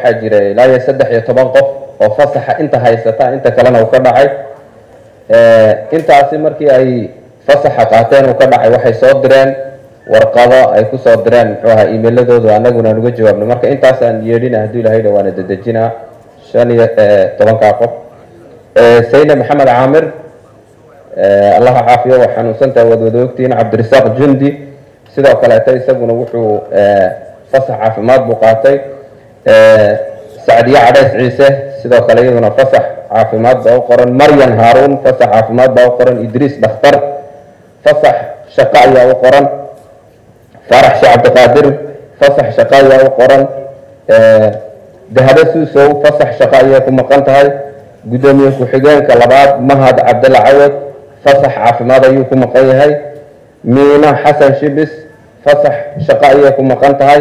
waxaa jira ilaa iyo saddex iyo toban qof oo fasaxa inta haysata inta kalena uu ka dhacay intaasi markii ay fasaxa qaateen uu ka dhacay waxay soo direen warqado ay kusoo direen muxuu ahaa emailadoodu anaguna aan uga jawaabno marka intaasaan yeedhina hadduu ilahay dha waana dedejinaa shan iyo tobankaa qof sayne maxamed caamir allaha caafiyo waa xanuunsantaha waad wada ogtihiin cabdirasaaq jundi sidoo kaleeta isaguna wuxuu fasax caafimaad buu qaatay sacdiye cadheys ciise sidoo kale iyaduna fasax caafimaad baa u qoran maryan haaruun fasax caafimaad baa u qoran idriis dhakhtar fasax shaqo ayaa u qoran faarax sheekh cabdiqaadir fasax shaqo ayaa u qoran dahabo suusow fasax shaqo ayay ku maqan tahay guddoomiye ku-xigeenka labaad mahad cabdalla cawad fasax caafimaad ayuu ku maqan yahay miina xasan shibis fasax shaqo ayay ku maqan tahay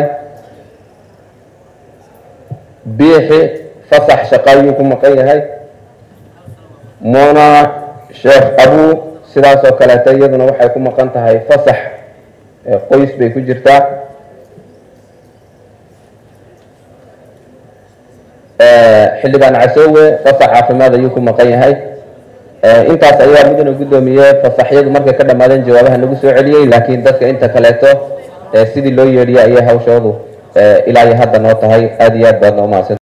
biixi fasax shaqo ayuu ku maqan yahay muna sheekh abuu sidaas oo kaleeta iyaduna waxay ku maqan tahay fasax qoys bay ku jirtaa xildhibaan casoowe fasax caafimaad ayuu ku maqan yahay intaas ayaa mudana guddoomiye fasaxyadu markay ka dhammaadeen jawaabaha nagu soo celiyey laakiin dadka inta kaleeto sidii loo yeedhiyay ayay hawshoodu ilaa iyo hadda noo tahay aada iyo aad baad noo mahadsan